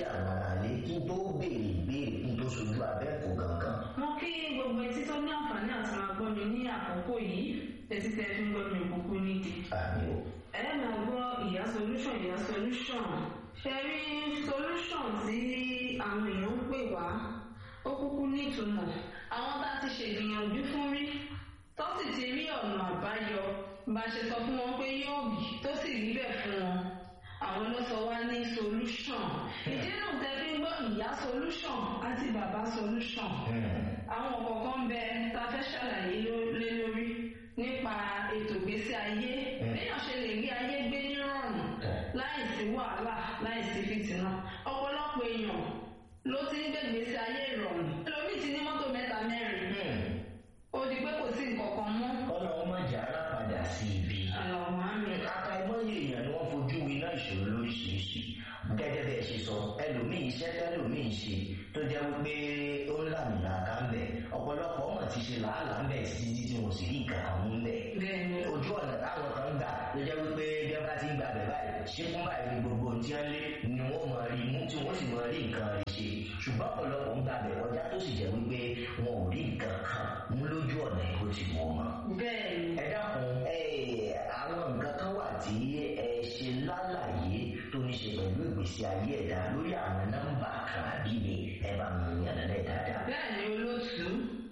kí àwọn aráalé kí n tó béèrè ìbéèrè kí n tó sojú abẹ́ẹ̀kọ́ gangan. mo kí gbogbo etí tó ní àǹfààní àti máa gbọ́ mi ní àkókò yìí tẹ́tí tẹ́ fi ń gbọ́ mi òkúkú nídìí. àmì o. ẹ máa gbọ́ ìyá solution ìyá solution ṣe rí solution tí àwọn èèyàn ń pè wá ó kúkú nítumọ̀ àwọn tá a ti ṣègbìyànjú fún rí tó sì ti rí ọ̀nà àbáyọ bá a ṣe sọ fún wọn pé yóò bì tó sì rí bẹ́ẹ̀ fún wọn àwọn ló sọ wá ní solution ìdí náà tẹ́ fi ń gbọ́ ìyá solution àti bàbá solution àwọn kọ̀ọ̀kan ń bẹ tá a fẹ́ ṣàlàyé ló- lé lórí nípa ètò ìgbésí ayé béèyàn ṣe lè rí ayé gbé nírọ̀rùn láì sí wàhálà láì sí fìtínà ọ̀pọ̀lọpọ̀ èèyàn ló ti ń gbé ìgbésí ayé ìrọ̀rùn ẹlòmíì ti ní mọ́tò mẹ́ta mẹ́rin ó di pé kò sí nǹkan kan mọ́ kọ́nà ọmọ ìjà ara padà sí ibi. àlọ́mọ́ àmì aka ìmọ̀ye èèyàn ni wọ́n fojú winá ìṣòro lóríṣiríṣi gẹ́gẹ́ bẹ́ẹ̀ ṣe sọ ẹlòmíì iṣẹ́ tẹ́lòmíì ṣe tó jẹ́ wípé ó ń làmìlà ká ń bẹ̀ ọ̀pọ̀lọpọ̀ ọmọ ti ṣe làálàá ń bẹ̀ títí tí wọn sì rí nǹkan kan mú ń bẹ̀ bẹ́ẹ̀ ni ojú ọ̀nà táwọn kan ń gbà ló jẹ́ wípé bí wọ́n bá ti ń gba bẹ̀ báyìí ṣé fún báyìí ni gbogbo ohun tí wọ́n lé ni wọ́n mọ̀ rí mú tí wọ́n sì mọ̀ rí nǹkan rí ṣe ṣùgbọ́n ọ̀pọ̀lọpọ̀ ń gba bẹ̀ kọjá tó sì jẹ́ wípé wọn ò rí nǹkan kan mú lójú ọ̀nà ìbò tí wọ́n mọ̀ bẹ́ẹ̀ ni ẹ dákun ẹ àwọn nǹkan kan wà tí ẹ ṣe lálàyé tó ní ṣe pẹ̀lú ìgbésí ayé ẹ̀dá lórí àwọn nọ́mbà kan àbí mi ẹ bá mi yànnà lẹ́ dáadáa. bẹ́ẹ̀ ni olóòtú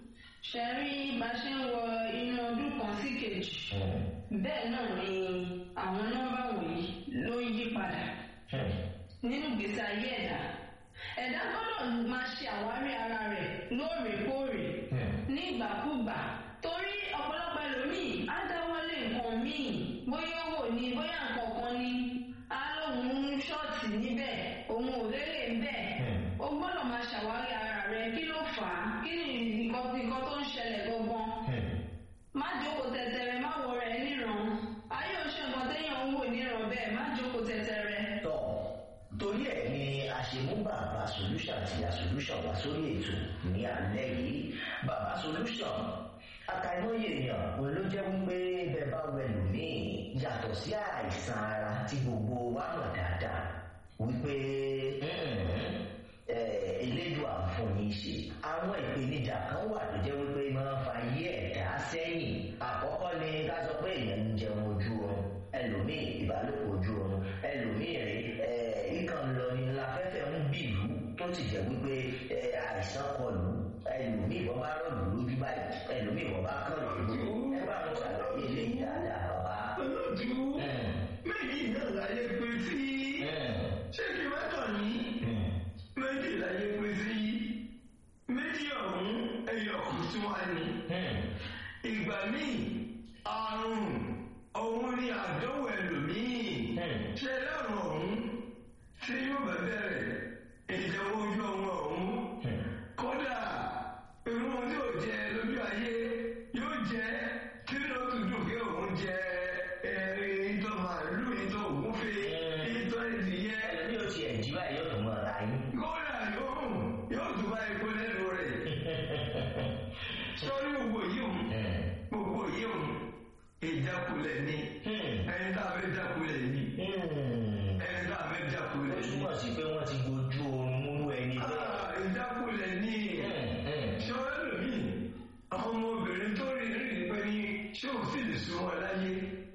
ṣe rí bá ṣe ń wọ inú ọdún kan sí kejì Hmm, bẹ́ẹ̀ náà ni àwọn nọ́mbà wọ̀nyí ló ń yí padà hmm, nínú ìgbésí ayé ẹ̀dá ẹ̀dá gbọ́dọ̀ máa ṣe àwárí ara rẹ̀ lóòrèkóòrè hmm. ní ìgbàkúgbà torí ọ̀pọ̀lọpọ̀ ẹlòmíì á dáwọ́lé nǹkan míì bóyá owó ni bóyá nǹkan kan ni á lóun ń ṣọ́ọ̀tì níbẹ̀ òun ò lélẹ̀ níbẹ̀ Hmm. o gbọ́dọ̀ máa ṣàwárí ara rẹ kí ló fà á kí ni nǹkan nǹkan tó ń ṣẹlẹ̀ gangan Hmm. má jókòó tẹ̀tẹ̀rẹ̀ má wọ rẹ̀ níran ayé oṣù nǹkan téèyàn ń wò níran bẹ́ẹ̀ má jókòó tẹ̀tẹ̀rẹ̀. tọ́ torí ẹ̀ ni a ṣe mú bàbá solution àti ìyá solution wá sórí ètò ní alẹ́ yìí bàbá solution àkàìmọye èèyàn òun ló jẹ́ wípé bẹ́ẹ̀ bá wẹ lòmíì yàtọ̀ sí àìsàn ara tí gbogbo wa mọ̀ dáadáa wípé mm, eh, elédùn àǹfọ̀ní ṣe àwọn ìpèníjà kan wà tó jẹ́ wípé máa ń fa ayé ẹ̀dá sẹ́yìn àkọ́kọ́ ni ká sọ pé èèyàn ń jẹun ojú oorun ẹlòmíì ìbálòpọ̀ ojú oorun ẹlòmíì rè é ìkàn lọ ní láfẹ́fẹ́ ń bìlú tó ti jẹ́ wípé eh, àìsàn kọlù ẹlòmíì wọ́n bá rọ̀lù lójú báyìí ẹlòmíì wọ́n bá kàn lójú ẹ bá wọn ṣàlàyé ilé dáadáa bàbá. olóòtú Mm, méjì náà láyé pé sí mm, ṣé kí wọ́n tàn ní mm. méjì láyé pé sí méjì ọ̀hún ẹyọ kù sí wa ni Hmm. ìgbà míì àrùn ọ̀hún ni àdánwò ẹlòmíì Hmm. ṣe lọ́rùn ọ̀hún tí yóò bá bẹ̀rẹ̀ ìjẹun ojú ọmọ ọ̀hún Hmm. kódà irú ohun tí ò jẹ lójú ayé yóò jẹ kí ló tún dùn kí òun jẹ ẹrin ìtọ́ màálù ìtọ́ ògúnfe ìtọ́ ìdìyẹ ẹlòmíì ò tiẹ̀ jí báyìí yóò tún mọ̀ ọ́ra yín. kódà yóò yóò tún bá epo lẹ́nu rẹ̀ sọ́rí gbogbo yìí òun Hmm. gbogbo yìí òun ìjákulẹ̀ ni Hmm. ẹni tá a fẹ́ jákulẹ̀ ni Hmm. ẹni tá a fẹ́ ó jákulẹ̀ ni túmọ̀ sí pé wọ́n ti gbójú oorun múlú ẹni bẹ́ẹ̀. Ah, ìjákulẹ̀ ni. Hmm. Hmm. ṣé wọ́n lò mí àwọn ọmọbìnrin tó rí rí pé ní ṣé ò sì lè sún wọn láyé